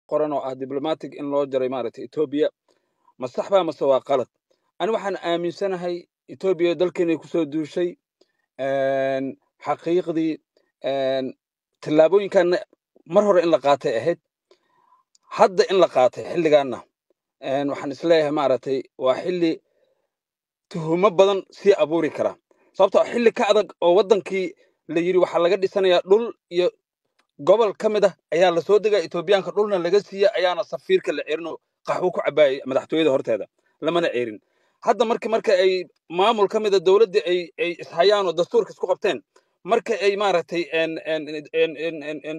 qoran oo ah diblomatic in loo jaray maaragtay etoobiya ma sax baa mase waa qalad ani waxaan aaminsanahay etoobiya dalkeenay kusoo duushay een, xaqiiqdii een, tallaabooyinkanna mar hore in la qaatay ahayd hadda in la qaatay xilligaanna een, waxaan isleeyahay maaragtay waa xilli tuhumo badan sii abuuri kara sababtoo ah xilli ka adag oo wadankii la yidhi waxaa laga dhisanayaa dhul iyo gobol ka mid ah ayaa lasoo degaya etoobiyaanka dhulna laga siiya ayaana safiirka la cerin oo qaxwo ku cabaayay madaxtooyada horteeda lamana ceerin hadda marki marka ay maamul ka mida dowladda ay ay ishayaan oo dastuurka isku qabteen marka ay maaragtay en en en en en en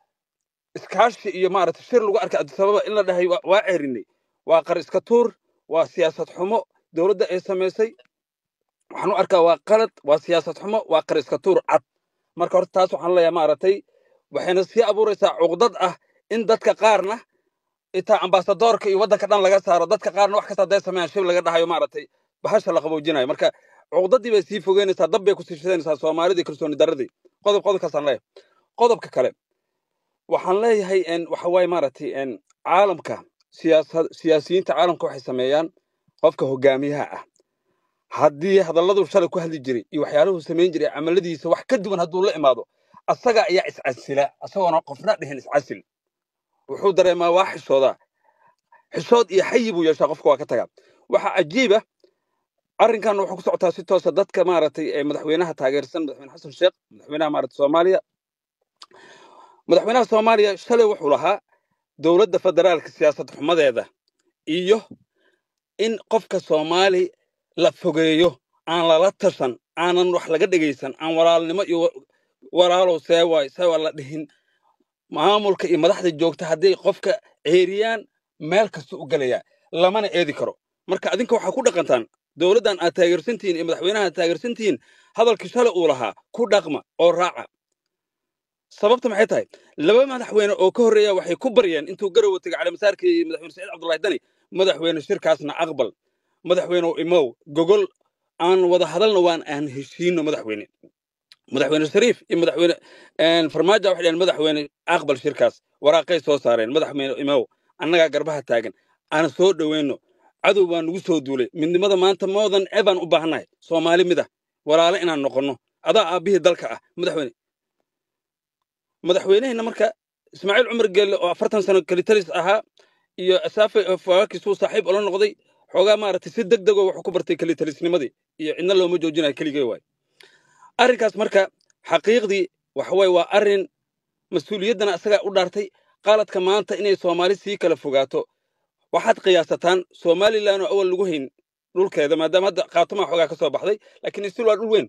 iskaashi iyo maaragtay shir lagu arkay addis ababa in la dhahay waa waa ceerinay waa qar iska tuur waa siyaasad xumo dowladda ay samaysay waxaan u arkaa waa qalad waa siyaasad xumo waa qar iska tuur cad marka horta taas waxaan leeyahay maaragtay waxayna sii abuuraysaa cuqdad ah in dadka qaarna itaa ambasadoorka iyo waddanka dhan laga saaro dadka qaarna wax kasta hadday sameeyaan shib laga dhahayo maaragtay bahasha la qaboojinayo marka cuqdadii bay sii fogeynaysaa dab bay kusii shidanaysaa soomaalidii kalsooni darradii qodob qodobkaasaan leeyahay qodobka kale waxaan leeyahay en waxa waaye maaragtay en caalamka siyaasad siyaasiyiinta caalamka waxay sameeyaan qofka hogaamiyaha ah haddii hadalladuu shalay ku hadli jiray iyo waxyaaluhu samayn jiray camaladiisa wax ka duwan hadduu la imaado asaga ayaa iscasila asagoona qofna dhihin iscasil wuxuu dareemaa waa xishoodaa xishood iyo xayi buu yeeshaa qofka waa ka tagaa waxaa cajiiba arrinkan wuxuu ku socotaa si toosa dadka maaragtay ee madaxweynaha taageersan madaxweyne xasan sheekh madaxweynaha maaragtay soomaaliya madaxweynaha soomaaliya shalay wuxuu lahaa dowladda federaalka siyaasad xumadeeda iyo in qofka soomaali la fogeeyo aan lala tashan aanan wax laga dhegaysan aan walaalnimo iyo wa- walaalow see waay see waa la dhihin maamulka iyo madaxda joogta hadday qofka ceeriyaan meel kasta u gelayaa lamana eedi karo marka adinka waxaa ku dhaqantaan dowladdan aad taageersantihiin iyo madaxweynaha aad taageersantihiin hadalkii shalay uu lahaa ku dhaqma oo raaca sababta maxay tahay laba madaxweyne oo ka horreeya waxay ku baryeen intuu garowa tegay calimasaarkii madaxweyne saciid cabdullahi dani madaxweyne shirkaasna aqbal madaxweyne imow gogol aan wada hadalna waan aan heshiino madaxweyne madaxweyne shariif iyo madaxweyne een, farmaajo waxay dhaheen madaxweyne aqbal shirkaas waraaqay soo saareen madaxweyne imow annagaa garbaha taagan aan soo dhoweyno cadow baa nugu soo duulay midnimada maanta moodan ebaan u baahannahay soomaali mid ah walaale inaan noqonno adaa aabbihii dalka ah madaxweyne madaxweynehina marka ismaaciil cumar geelle oo afartan sano kalitalis ahaa iyo asaafe fawaakisuu saaxiib ula noqday xoogaa maaragtay si deg degoo wuxuu ku bartay kalitalisnimadii iyo cidna looma joojinayo keligee waay arrinkaas marka xaqiiqdii waxa waaye waa arrin mas-uuliyaddana asagaa u dhaartay qaladka maanta inay soomaali sii kala fogaato waxaad qiyaasataan somalilan oo awal lagu hayn dhulkeeda maadaama hadda qaatumaa xoogaa ka soo baxday laakiin istil waa dhul weyn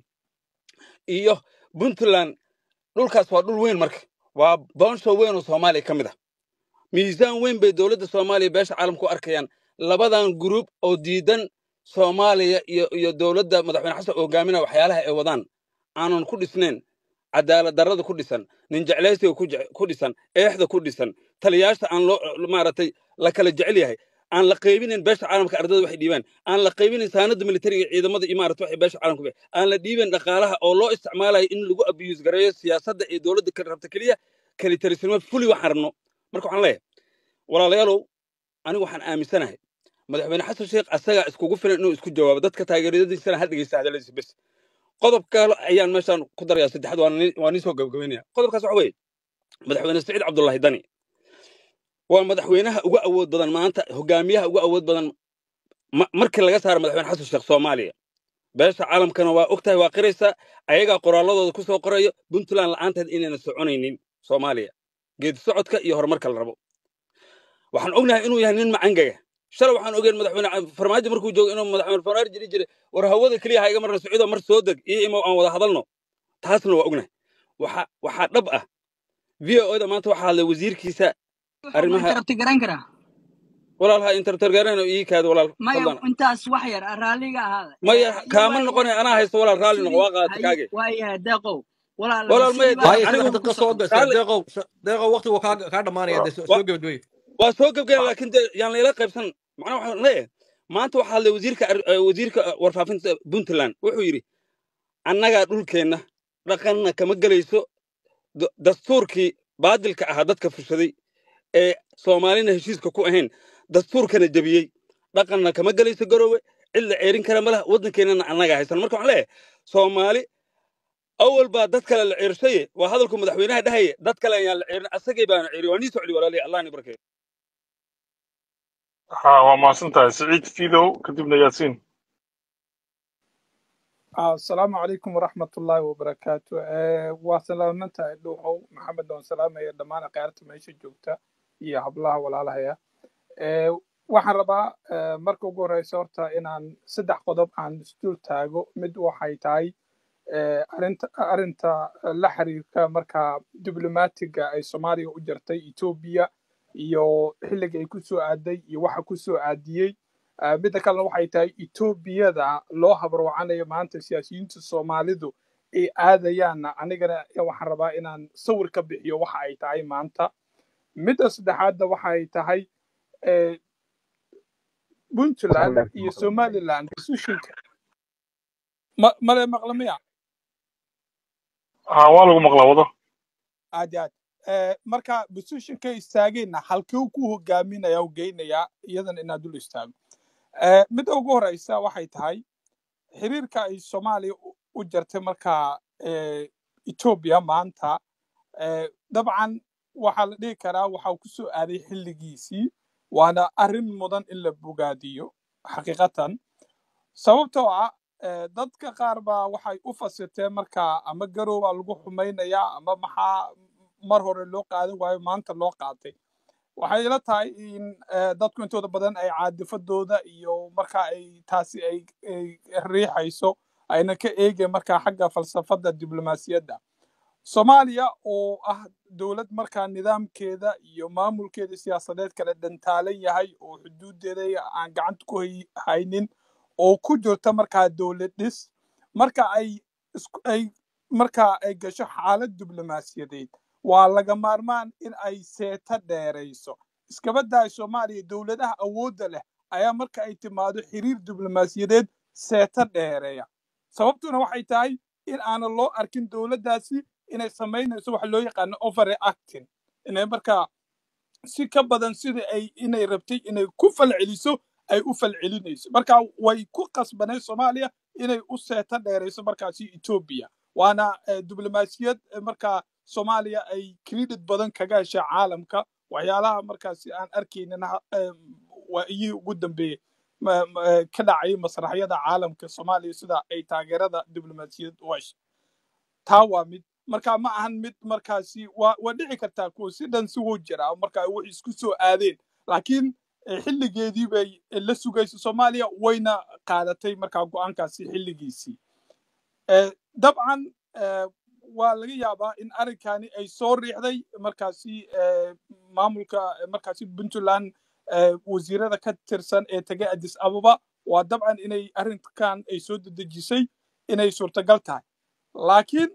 iyo puntland dhulkaas waa dhul weyn marka waa boonsho weyn oo soomaaliya ka mid ah miisaan weyn bay dowladda soomaaliya beesha caalamku u arkayaan labadan gruub oo diidan soomaaliya iyo iyo dowladda madaxweyne xasan oo hogaaminaya waxyaalaha ay wadaan aanan ku dhisnayn cadaalad darrada ku dhisan nin jeclaysiga ku jece- ku dhisan eexda ku dhisan taliyaasha aan loo maaragtay la kala jecel yahay aan la qaybinin beesha caalamka ardada waxay dhiibaan aan la qaybinin saanada militariga ciidamada iyo maarata waxay beesha caalamka bixi aan la dhiibin dhaqaalaha oo loo isticmaalayo in lagu abiyuus gareeyo siyaasadda ee dowladda ka rabta keliya kalitalisnimo fuli waxaan rabno marka waxaan leeyahay walaalayaalow anigu waxaan aaminsanahay madaxweyne xasan sheekh asagaa iskugu filan inuu isku jawaabo dadka taageeradiisana ha dhegeysta hadaladiisa bes qodob kale ayaan meeshaan ku darayaa saddexaad waan ni- waan niisoo gabagabeynaya qodobkaas waxa weeye madaxweyne saciid cabdullaahi dani waa madaxweynaha ugu awood badan maanta hogaamiyaha ugu awood badan ma- markii laga saaro madaxweyne xasan sheekh soomaaliya beesha caalamkana waa ogtahay waa qiraysa ayagaa qoraalladooda ku soo qorayo puntland la'aanteed inayna soconaynin soomaaliya geedi socodka iyo horumarka la rabo waxaan ognahay inuu yahay nin macangaga shalay waxaan ogeen madaxweyne ca- farmaajo markuu joogo inuu madaxweyne farmaajo jiri jiray war hawada keliya ha iga marna sacuudo mar soo deg iyo imow aan wada hadalno taasna waa ognahay waxa waxaa dhab ah v o da maanta waxaa hadlay wasiirkiisa wuxuu ma arrimaha interrupti garan karaa walaalha intertergareen ii kaada walaal maya fadlan intaas wax yar ah, raalliga ahaada maya iyo kaama waayahay noqonay anaa haysto walaal raalli noqo sidii waa qaadata hay kaage waayahay deeqow walaal walaal maya sidii baa de waayo anigu saddex xaaladu daqiiqo ku soo socota gashay raalli deeqow deeqow waqtigu kaa kaa dhamaanaya dee soo wa- soo gebagabay waa soo gebgeen laakiin de yaan layla qaybsan macnaha waxaan leeyahay maanta waxaa hadlay wasiirka ar- eh, wasiirka warfaafinta puntland wuxuu yidhi annagaa dhulkeenna dhaqanna kama gelayso d- dastuurkii baadilka ahaa dadka fushaday ee soomaalina heshiiska ku ahayn dastuurkana jebiyey dhaqanna kama gelayso garowe cid la ceerin kara ma laha waddankeennana annaga haysan marka waxaan leeyahay soomaali awal baa dad kale la ceershaye waa hadalku madaxweynaha dhahaye dad kale ayaan la ceerin asagay baana ceeriy waa nii socli walaalihi allah ni barkeeyo ها وما سنتها سعيد فيدو كتبنا ياسين Ah, asalaamu calaykum waraxmat ullaahi wabarakaatu Eh, waa salaamantahay dhuuxow maxamed oon salaamaya dhammaan akhyaarta meesha joogta iyo hablaha walaalahaya Eh, waxaan rabaa eh, marka ugu horeysa horta inaan saddex qodob aan isdul taago mid waxay tahay eh, arrinta arrinta la xiriirka marka diblomaatiga ay soomaaliya u jartay etoobiya iyo xilliga ay ku soo aaday iyo waxa ku soo aadiyey Ah, midda kalena waxay tahay etoobiyada loo habarwacanayo maanta siyaasiyiinta soomaalidu ay aadayaanna anigana waxaan rabaa inaan sawir ka bixiyo waxa ay tahay maanta midda saddexaadna waxay tahay eh, puntland iyo somaliland decisionka ma male maqlamiya ها والله مغلا وضع aad iyo aad Eh, marka positionka istaageenna halkuu ku hogaaminaya u geynayaa iyadan inaad dul istaago Eh, midda ugu horeysa waxay tahay xiriirka ay soomaaliya u u jartay marka eh, etoobiya maanta eh, dabcan waxaa la dhihi karaa waxa uu ku soo aaday xilligiisii waana arrin mudan in la bogaadiyo xaqiiqatan sababtoo ah eh, dadka qaar baa waxay u fasirteen marka ama garowbaa lagu xumaynayaa ama maxaa mar hore loo qaadan waayo maanta loo qaatay waxay ila tahay in eh, dadku intooda badan ay caadifadooda iyo marka ay taasi ay ay riixayso ayna ka eegeen marka xagga falsafada diblomaasiyadda soomaaliya oo ah dowlad markaa nidaamkeeda iyo maamulkeeda siyaasadeed kala dhantaalan yahay oo xuduudeeda aan gacanta ku hay- haynin oo ku jirta markaa dowlad dhis marka ay isku ay marka ay gasho xaalad diblomaasiyadeed waa laga maarmaan in ay seeta dheerayso iskaba daay soomaaliya dowladaha awoodda leh ayaa marka ay timaado xiriir diblomaasiyadeed seeta dheereeya sababtuna waxay tahay in aanan loo arkin dowladdaasi inay samaynayso waxa loo yaqaano overreacting inay markaa si ka badan sidii ay inay rabtay inay ku falceliso ay u falcelinayso marka way ku qasbanay soomaaliya inay u seeta dheerayso markaasi etoobiya waana eh, diblomaasiyad eh, markaa soomaaliya ay credit badan kaga heshay caalamka waxyaalaha markaasi aan arkaynin ha- eh, waa iyii ugu dambeeyey ma- ma- eh, ka dhacay masraxyada caalamka soomaaliya sida ay taageerada diblomaasiyad u heshay taa waa mid marka ma ahan mid markaasi waa waa dhici kartaa kuwa si dhan si wuu jiraa marka ay wax isku soo aadeen laakiin eh, xilligeedii bay la sugaysa soomaaliya wayna qaadatay markaa go'aankaasi xilligiisii Eh, dabcan eh, waa laga yaabaa in arrinkani ay soo riixday markaasi eh, maamulka eh, markaasi puntland eh, wasiirada ka tirsan ee tegay addis ababa waa dabcan inay arrinkan ay soo dedejisay inay suurtagal tahay laakiin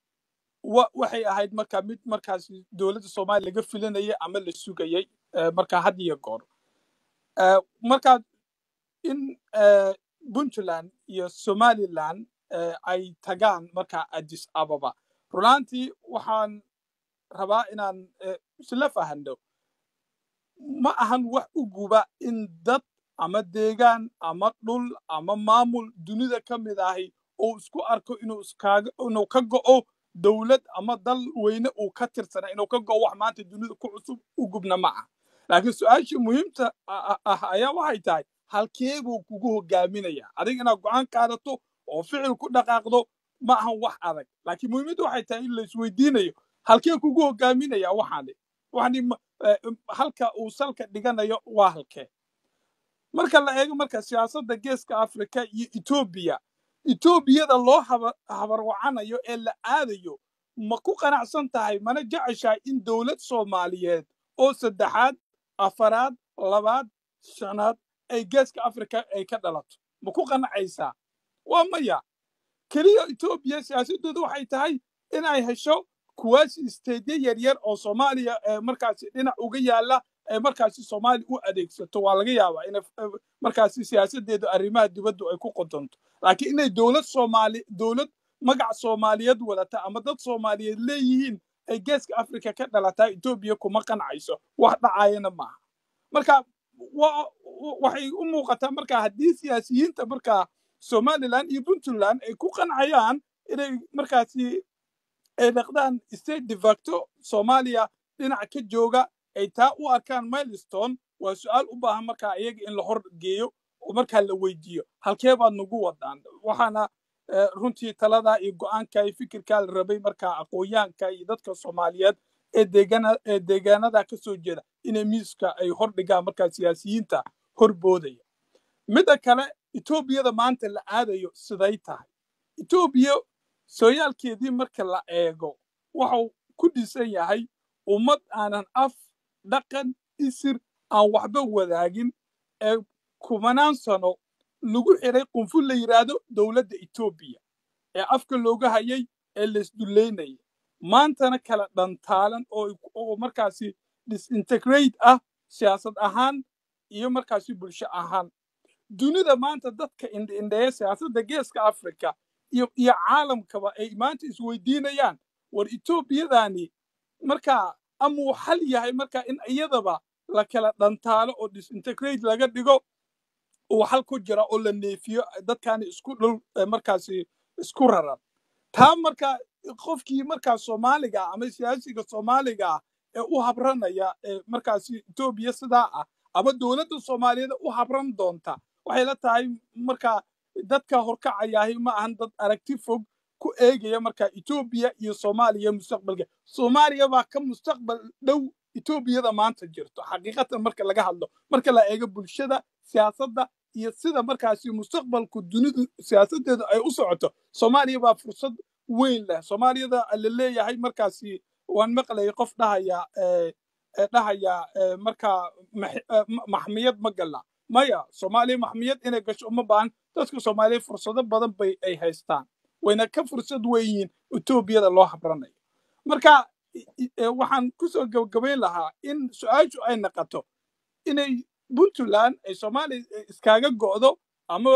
wa- waxay ahayd marka mid markaasi dowladda soomaaliya laga filanayay ama la sugayay eh, marka had iyo goor Eh, marka in eh, puntland iyo somaliland eh, ay tagaan marka addis ababa runaantii waxaan rabaa inaan eh, isla fahano ma ahan wax u guba in dad ama deegaan ama dhul ama maamul dunida ka mid ahi uu isku arko inuu iskaaga inuu ka go'o dowlad ama dal weyne uu ka tirsana inuu ka go'o wax maanta dunida ku cusub u gubna ma aha laakiin su-aashii muhiimta a- a- ah ayaa waxay tahay halkee buu kugu hogaaminaya adiga inaad go'aan qaadato oo ficil ku dhaqaaqdo ma ahan wax adag laakiin muhiimaddu waxay tahay in la isweydiinayo halkee kugu hogaaminaya waxaani waxani ma- eh, halka uu salka dhiganayo waa halkee marka la eego marka siyaasadda geeska afrika iyo etoobiya etoobiyada loo haba- habarwacanayo ee la aadayo ma ku qanacsan tahay mana jeceshahay in dowlad soomaaliyeed oo saddexaad afaraad labaad shanaad ay geeska afrika ay ka dhalato ma ku qanacaysaa waa maya keliya etoobiya siyaasadoodu waxay tahay inay hesho kuwaasi isteedyo yaryar oo soomaaliya eh, markaasi dhinac uga yaala ee markaasi soomaaliya u adeegsato waa laga yaabaa in markaasi siyaasadeedu arrimaha dibaddu ay ku qodonto laakiin inay dowlad soomaali dowlad magac soomaaliyeed wadata ama dad soomaaliyeed leeyihiin ay geeska africa ka dhalataa etoobiya kuma qancayso wax dhacayana maaha marka wa- waxay u muuqataa marka haddii siyaasiyiinta markaa somaliland iyo puntland ay ku qancayaan inay markaasi ay dhaqdaan state de facto soomaaliya dhinac ka jooga ay taa u arkaan milestone waa su-aal u baahan markaa iyaga in la hor geeyo oo markaa la weydiiyo halkee baad nagu wadaan waxaana eh, runtii taladaa iyo go'aanka iyo fikirkaa la rabay markaa aqoonyahanka iyo dadka soomaaliyeed ee deegana ee deegaanada ka soo jeeda inay miiska ay hor dhigaan markaa siyaasiyiinta hor boodaya midda kale etoobiyada maanta la aadayo siday tahay etoobiya sooyaalkeedii marka la eego waxau ku dhisan yahay ummad aanan af dhaqan isir aan waxba wadaagin ee kumanaan sano lagu xiray qunful la yidhaahdo dowladda etoobiya ee afka looga hayay ee laisdullaynayay maantana kala dhantaalan oo oo markaasi disintegrate ah siyaasad ahaan iyo markaasi bulsho ahaan dunida maanta dadka indheindheeya siyaasadda geeska africa iyo iyo caalamkaba ay maanta isweydiinayaan war etoobiyadani markaa amuu xal yahay marka in iyadaba la kala dhantaalo oo disintegrate laga dhigo uu xal ku jira oo la neefiyo dadkani isku dhul eh, markaasi isku raran taa marka qofkii markaa soomaaliga ah ama siyaasiga soomaaliga ah ee u habranaya ee markaasi etoobiya sidaa ah ama dowladda soomaaliyeed u habran doonta waxay la tahay marka dadka horkacayahay ma ahan dad aragti fog ku eegaya marka etoobiya iyo soomaaliya mustaqbalka soomaaliya baa ka mustaqbal dhow etoobiyada maanta jirto xaqiiqatan marka laga hadlo marka la eego bulshada siyaasadda iyo sida markaasi mustaqbalku dunidu siyaasadeedu ay u socoto soomaaliya baa fursad weyn leh soomaaliyada la leeyahay markaasi waan maqlayay qof dhahaya eh, eh, dhahaya eh, marka max- eh, ma- maxmiyad ma gala maya soomaaliya maxmiyad inay gasho uma baahan dadka soomaaliya fursado badan bay ay haystaan wayna ka fursad weyiin etoobiyada loo habranayo marka i- i- eh, waxaan kusoo gabagabayn lahaa in su-aashu ay naqato inay puntland ay soomaaliya iskaaga go'do ama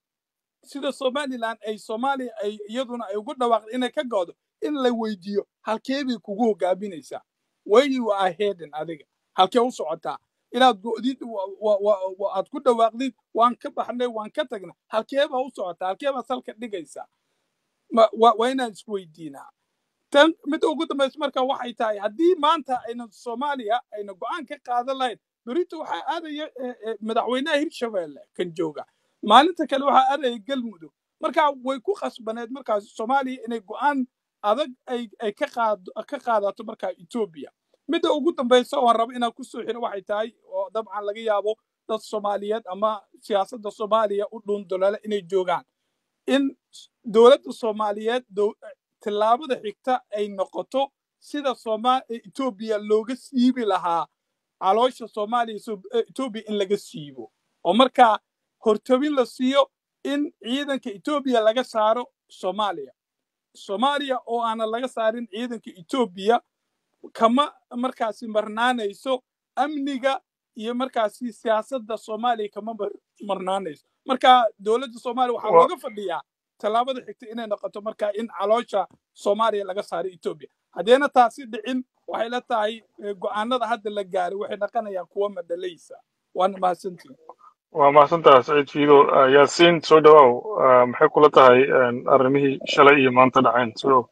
sida somaliland ay soomaaliya ay iyaduna ay ugu dhawaaqda inay ka go'do in la weydiiyo halkee bay kugu hogaaminaysaa where you are heading adiga halkee u socotaa inaad go'did wa- wa- wa- wa- aad ku dhawaaqdid waan ka baxnay waan ka tagnay halkee baa u socotaa halkee baa salka dhigaysaa Ma- waa waa inaan isweydiinaa tan midda ugu dambaysa marka waxay tahay haddii maanta ayna soomaaliya ayna go'aan ka qaadan lahayn berito waxaa aadaya eh, eh, madaxweynaha hirshabeelle kan jooga maalinta kale waxaa aadaya galmudug marka way ku khasbaneed markaas soomaaliya inay go'aan adag ay ay ka qaado ka qaadato marka etoobiya midda ugu dambaysa oon rabo inaan kusoo xiro waxay tahay oo dabcan laga yaabo dad soomaaliyeed ama siyaasadda soomaaliya u dhuundolole inay joogaan in dowladda soomaaliyeed dow- tallaabada xigta ay noqoto sida Sooma- etoobiya looga siibi lahaa caloosha soomaaliya so- eh, etoobiya in laga siibo oo markaa hortobin la siiyo in ciidanka etoobiya laga saaro soomaaliya soomaaliya oo aanan laga saarin ciidanka etoobiya kama markaasi marnaanayso amniga iyo markaasi siyaasadda soomaaliya kama mar- marnaanayso marka dowladda soomaaliya waxaa Wa- looga fadhiyaa tallaabada xigta inay noqoto marka in caloosha soomaaliya laga saaro etoobiya haddeena taasi dhicin waxay la tahay eh, go'aanada hadda la gaaray waxay noqonayaan kuwa madhalaysa waana mahadsantihin waa mahadsantaha saciid fiido Ah, yaasiin soo dhawaaw Ah, maxay kula tahay een, arrimihii shalay iyo maanta dhaceen soo dhawow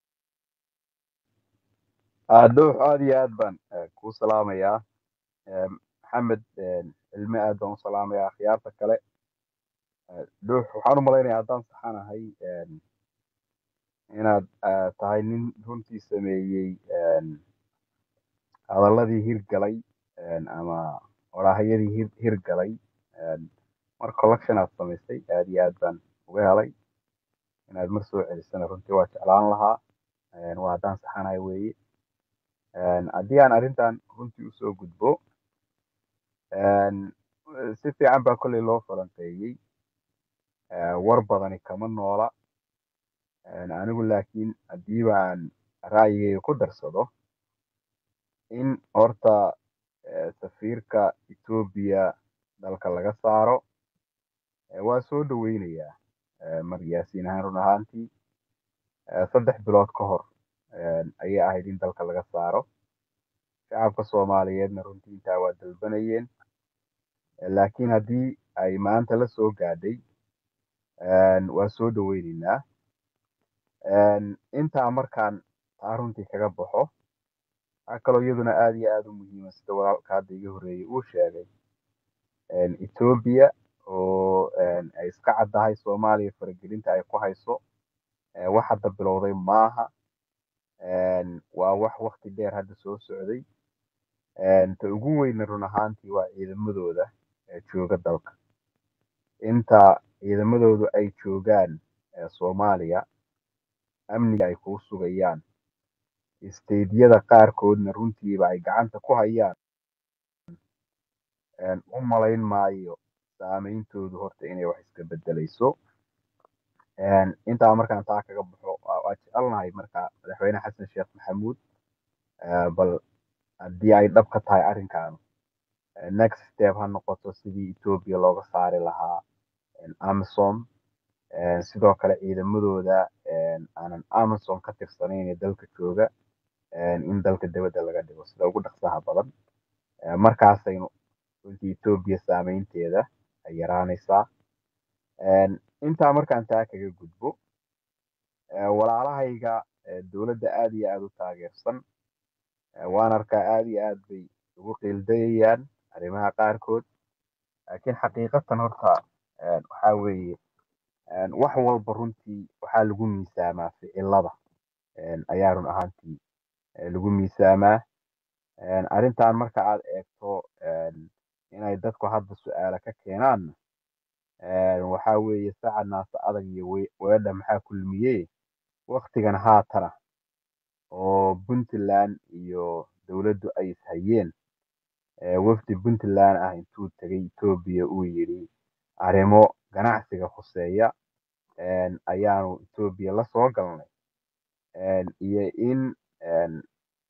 dhuux aad iyo aad baan eh, kuu salaamayaa Eh, maxamed eh, cilmi aad baan u salaamayaa akhyaarta kale Eh, dhuux waxaan u malaynayaa haddaan saxanahay eh, inaad eh, tahay nin runtii sameeyey eh, hadalladii hirgalay eh, ama waraahayadii hir hirgalay Eh, mar collection aad samaysay aad iyo aad baan uga helay inaad mar soo celisana runtii waa jeclaan lahaa Eh, waa haddaan saxanahay weeye Eh, haddii aan arrintan runtii usoo gudbo Een, si fiican baa kolley loo falanqeeyey Ee, war badani kama noola Een, anigu laakiin haddii baan ra'yigayga ku darsado in horta ee, safiirka Ethiopia dalka laga saaro ee, waa soo dhaweynayaa Ee, mar yaasiin ahaan run ahaantii ee, saddex bilood ka hor een, ayay ahayd in dalka laga saaro shacabka soomaaliyeedna runtii intaa waa dalbanayeen Eh, laakiin haddii ay maanta la soo gaadhay een, waa soo dhaweyneynaa Een, intaa markaan taa runtii kaga baxo waxaa kaloo iyaduna aad iyo aad u muhiima sida walaalka hadda iga horreeyey uu sheegay een, Ethiopia oo een, ay iska caddahay Soomaaliya faragelinta ay ku hayso ee, wax hadda bilowday maaha een, waa wax waqti dheer hadda soo socday een, ta ugu weyna run ahaantii waa ciidamadooda ee jooga dalka inta ciidamadoodu ay joogaan ee Soomaaliya amniga ay kuu sugayaan isteydyada qaarkoodna runtiiba ay gacanta ku hayaan een, u malayn maayo saameyntoodu horta inay wax iska bedelayso Een, intaa markaan taa kaga baxo waa waa jecelnahay marka madaxweyne xasan sheekh maxamuud eh, bal haddii ay dhab ka tahay arrinkan eh, next step ha noqoto sidii Ethiopia looga saari lahaa een, AMISOM een, sidoo kale ciidamadooda een, aanan AMISOM ka tirsanayn ee dalka jooga een, in dalka dibadda laga dhigo sida ugu dhaqsaha badan Eh, markaasaynu runtii Ethiopia saameynteeda ay yaraanaysaa Een, intaa markaan taa kaga gudbo eh, walaalahayga eh, dowladda aad iyo aad u taageersan eh, waan arkaa aad iyo aad bay ugu qiildayayaan arrimaha qaarkood laakiin xaqiiqatan horta een, waxaa weeye een, wax walba runtii waxaa lagu miisaamaa ficilada een, ayaa run ahaantii eh, lagu miisaamaa Een, arrintan marka aad eegto een, inay dadku hadda su-aalo ka keenaan een, waxaa weeye saca naasa adag iyo we- weedha maxaa kulmiyey waktigan haatana oo puntland iyo dowladdu ay ishayeen ee wafdi puntland ah intuu tegay etoobiya uu yidhi arrimo ganacsiga khuseeya een, ayaanu etoobiya la soo galnay een, iyo in een,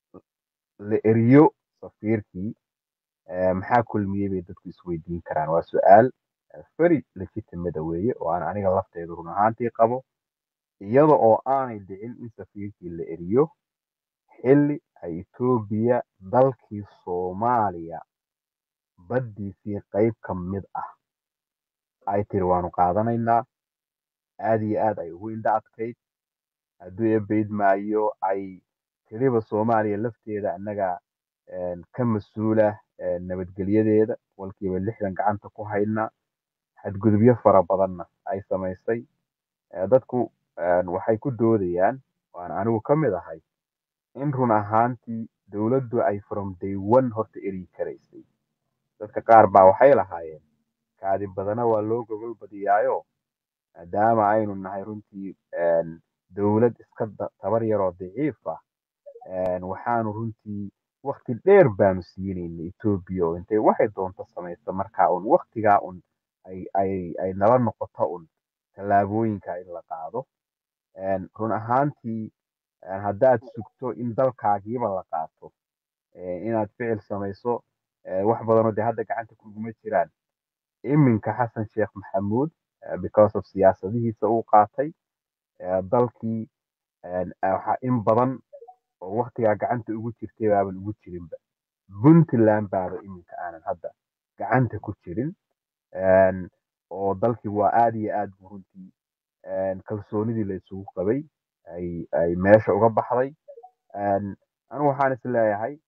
la eriyo safiirkii ee, maxaa kulmiyey bay dadku isweydiin karaan waa su-aal eh, very legitimate weeye oo aan aniga lafteedu run ahaantii qabo iyada oo aanay dhicin in safiirkii la eriyo xilli ay Ethiopia dalkii Soomaaliya baddiisii qayb ka mid ah ay tiri waanu qaadanaynaa aad iyo aad ay ugu indha adkayd hadduu ebayd maayo ay tiriba Soomaaliya lafteeda annaga een, ka mas-uula een, nabadgelyadeeda walkiiba lixdan gacanta ku hayna xadgudubyo fara badanna ay samaysay Eh, dadku een, waxay ku doodayaan waan anigu ka mid ahay in run ahaantii dowladdu ay from day one horta eri karaysay dadka qaar baa waxay lahaayeen kaadi badana waa loo gogol badiyaayo maadaama aynu nahay runtii een, dowlad iska da- tabar yaroo daciif ah een, waxaanu runtii waqti dheer baanu siinayna Ethiopia oo intay waxay doonto samaysa markaa un waqtigaa un ay ay ay nala noqoto un tallaabooyinka in la qaado Een, run ahaantii een, haddaad sugto in dalkaagiiba la qaato ee, inaad ficil samayso ee, wax badanoo dee hadda gacanta kuguma jiraan iminka xasan sheekh maxamuud eh, because of siyaasadihiisa uu qaatay eh, dalkii een, eh, waxaa in badan oo waqtigaa gacanta ugu jirtay baaban ugu jirinba puntland baaba iminka aanan hadda gacanta ku jirin Een, oo dalkii waa aad iyo aad buu runtii een, kalsoonidii la isugu qabay ay ay meesha uga baxday Een, anigu waxaan is leeyahay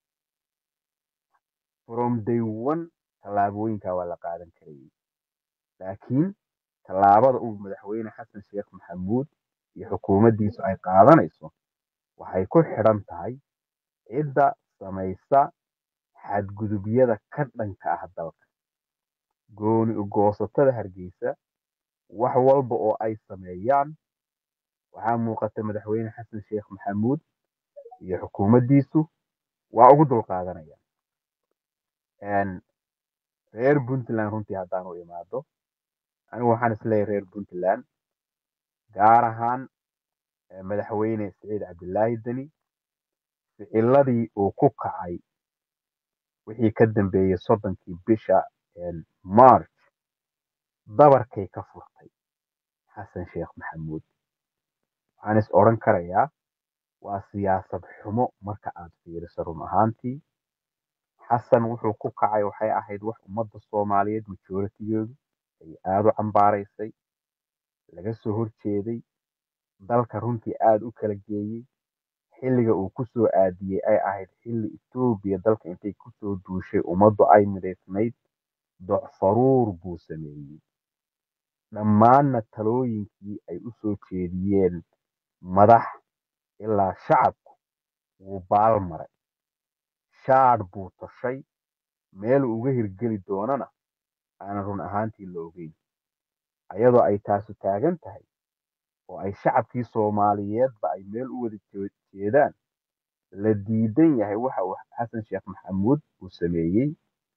from day one tallaabooyinka waa la qaadan karayay laakiin tallaabada uu madaxweyne xasan sheekh maxamuud iyo xukuumaddiisu ay qaadanayso waxay ku xidhan tahay cidda samaysa xadgudubyada ka dhanka ah dalka gooni u goosatada hargeysa wax walba oo ay sameeyaan waxaa muuqata madaxweyne xasan sheekh maxamuud iyo xukuumaddiisu waa ugu dulqaadanayaan Een, reer puntland runtii haddaan u imaado anigu waxaan isleeyahay reer puntland gaar ahaan eh, madaxweyne siciid cabdilaahi deni ficiladii uu ku kacay wixii ka dambeeyey soddonkii bisha een, march dabarkay ka furtay xasan sheekh maxamuud waxaan is odhan karayaa waa siyaasad xumo marka aad fiiriso run ahaantii xasan wuxuu ku kacay waxay ahayd wax ummadda soomaaliyeed majoritigeedu ay aada u cambaaraysay laga soo horjeeday dalka runtii aada u kala geeyey xilliga uu kusoo aadiyey ay ahayd xilli etoobiya dalka intay kusoo duushay ummaddu ay midaysnayd docfaruur buu sameeyey dhammaanna talooyinkii ay u soo jeediyeen madax ilaa shacabku wuu baal maray shaadh buu toshay meel uu uga hirgeli doonana aanan run ahaantii la ogeyn ayadoo ay taasu taagan tahay oo ay shacabkii soomaaliyeedba ay meel u wada jee- jeedaan la diidan yahay waxa uu xasan sheekh maxamuud uu sameeyey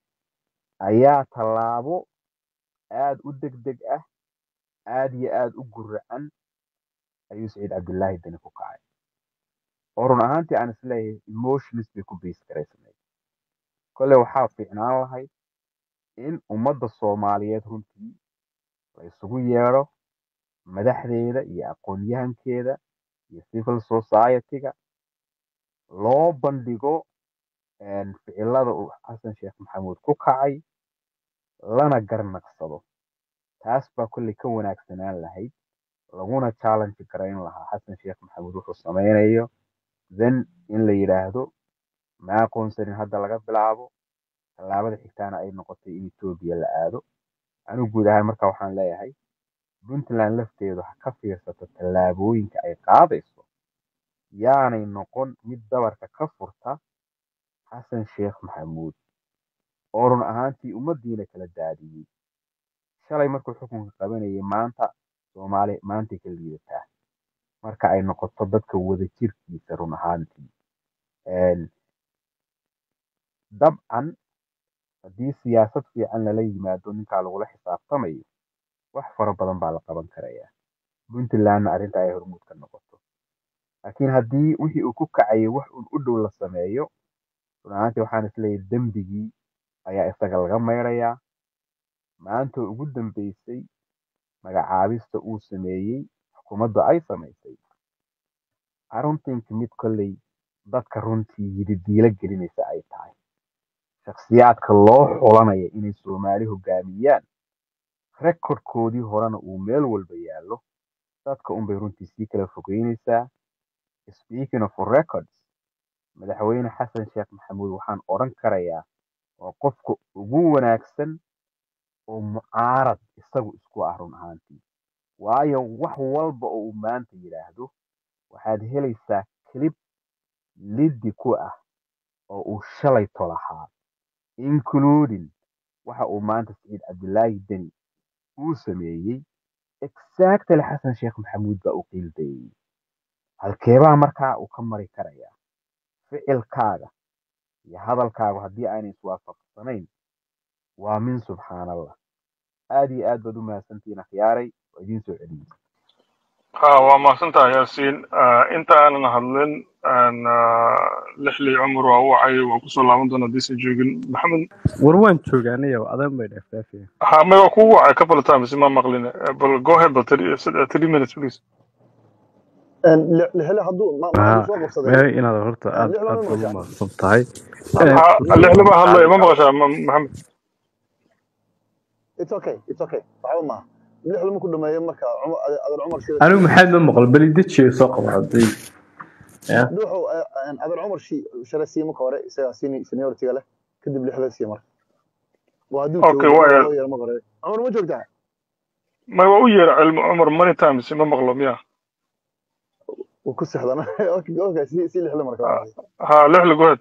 ayaa tallaabo aad u degdeg ah aad iyo aad u guracan ayuu saciid cabdullaahi dani ku kacay oo run ahaantii aan isleeyahay emotions bay ku base garaysnayd kolle waxaa fiicnaan lahayd in ummadda soomaaliyeed runtii la isugu yeedho madaxdeeda iyo aqoon-yahankeeda iyo civil society-ga loo bandhigo een, ficilada uu xasan sheekh maxamuud ku kacay lana garnaqsado taas baa kolley ka wanaagsanaan lahayd laguna challenge garayn lahaa xasan sheekh maxamuud wuxuu sameynayo then in la yidhaahdo ma aqoonsanin hadda laga bilaabo tallaabada xigtaana ay noqotay in etoobiya la aado anigu guud ahaan marka waxaan leeyahay puntland lafteedu ha ka fiirsato tallaabooyinka ay qaadayso yaanay noqon mid dabarka ka furta xasan sheekh maxamuud oo run ahaantii ummaddiina kala daadiyey shalay markuu xukunka qabanayay maanta soomaali maantay ka liidataa marka ay noqoto dadka wadajirkiisa run ahaantii Een, dabcan haddii siyaasad fiican lala yimaado ninkaa lagula xisaabtamayo wax fara badan baa la qaban karayaa puntlandna arrinta ay hormuud ka noqoto laakiin haddii wixii uu ku kacayay wax uun u dhow la sameeyo run ahaantii waxaan isleeyahay dembigii ayaa isaga laga mayrayaa maanta ugu dambeysay magacaabista uu sameeyey xukuumaddu ay samaysay aruntinka mid kolley dadka runtii yididiilo gelinaysa ay tahay shakhsiyaadka loo xulanaya inay soomaali hogaamiyaan rekordkoodii horena uu meel walba yaallo dadka unbay runtii sii kala fogeynaysaa speaking of records madaxweyne xasan sheekh maxamuud waxaan odhan karayaa waa qofka ugu wanaagsan oo mucaarad isagu isku ah run ahaantii waayo wax walba oo uu maanta yidhaahdo waxaad helaysaa clip liddi ku ah oo uu shalay tolahaa including waxa uu maanta saciid cabdilaahi deni uu sameeyey exactly xasan sheekh maxamuud baa u qiildayey halkeebaa markaa uu ka mari karayaa ficilkaaga iyo hadalkaagu haddii aanay iswaafaqsanayn waa min subxaanallah aad iyo aad baad u mahadsantihiin akhyaaray waa idiin soo celiyey ha waa mahadsantahay yaasiin Ah, inta aanan hadlin aan, ah, lixlii cumar waa u wacay waa kusoo laaban doona hadiisan joogin maxamed war waan joogaanayo adan bay dheefdheefaya ha may waa kugu wacay couple of times ma maqlin Eh, bal go ahead bal three sid- three minutes please lixle hadduu ma ma hadduu haa soo qabsaday mary inaad horta aad lixle aad ma baad u maqashaa mahadsan tahay ha lixli baa hadlaya ma maqashaa ma- maxamed it's okay it's okay waxba maaha lixle markuu dhameeyo marka cumar adeer cumar shida anigu maxaad ma maqal beli dejiyo soo qabo haddii ya dhuuxu adeer cumar shi shale sii marka hore isagaa sini senioritiga leh kadib lixle sii marka waa hadduu okay joogo waa loo yeero marka hore cumar ma joogtaa may waa u yeera cilmi cumar many times ma maqlo miya wuu ku sexdana okay okay si si lixle marka ha waa ha, lixli go ahead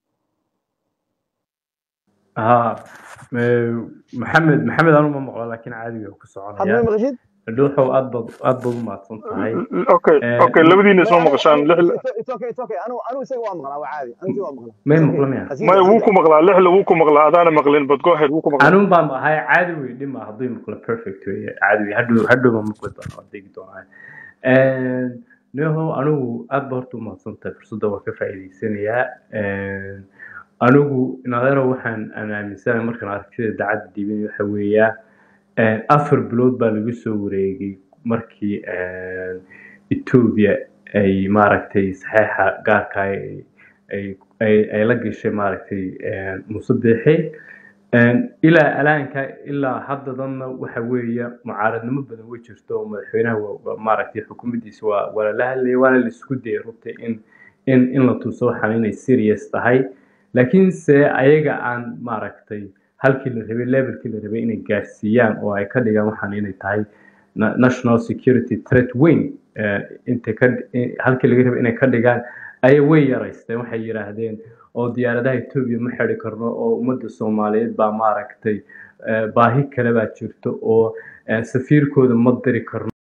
haa eh, maxamed maxamed anu ma maqlo laakiin caadiga ku hadda soconaya ma maqashid dhuuxow aad baad aad baad u mahadsan tahay okay Eh, okay labadiina may isma anigu maqashaan anigu lixli it's it's okay it's okay anigu anigu isaga waa maqlaa waa caadi anigu isaga waa maqlaa may it's okay maqlo miya hasii may daa wuu sii ku daa maqlaa lixli wuu ku maqlaa adaana maqlin but go ahead wuu ku maqlaa anun baan ahay caadi wey dhima hadduu maqlo perfect wey caadi wey hadhow hadhow baan maqli doonaa waan degi doonaa neho anigu aad ba horta u mahadsan tahay fursadda waan ka faa'iidaysanayaa anigu inadeero waxaan aan aaminsanahay markaan aragtida dacadda dhiibin waxa weeyaa afar bilood baa laga soo wareegay markii etoobiya ay maaragtay saxeixa gaarka ay ay ay- ay la gashay maaragtay een, muuse biixi Een, ilaa alaanka ilaa haddadanna waxa weeye mucaaradnimo badan way jirto oo madaxweynaha waa- waa maaragtay xukuumaddiisa waa waa lala hadlayay waana la isku dayay runtii in in in la tuso waxaan inay serious tahay laakiinse ayaga aan maaragtay halkii la rabay levelkii la rabay inay gaarsiiyaan oo ay ka dhigaan waxaan inay tahay na- national security threat weyn eh, intay ka in- halkii laga rabay inay ka dhigaan ayay way yaraysteen waxay yidhaahdeen oo diyaaradaha Ethiopia ma xiri karno oo ummadda Soomaaliyeed baa maaragtay eh, baahi kale baa jirto oo eh, safiirkooda ma diri karno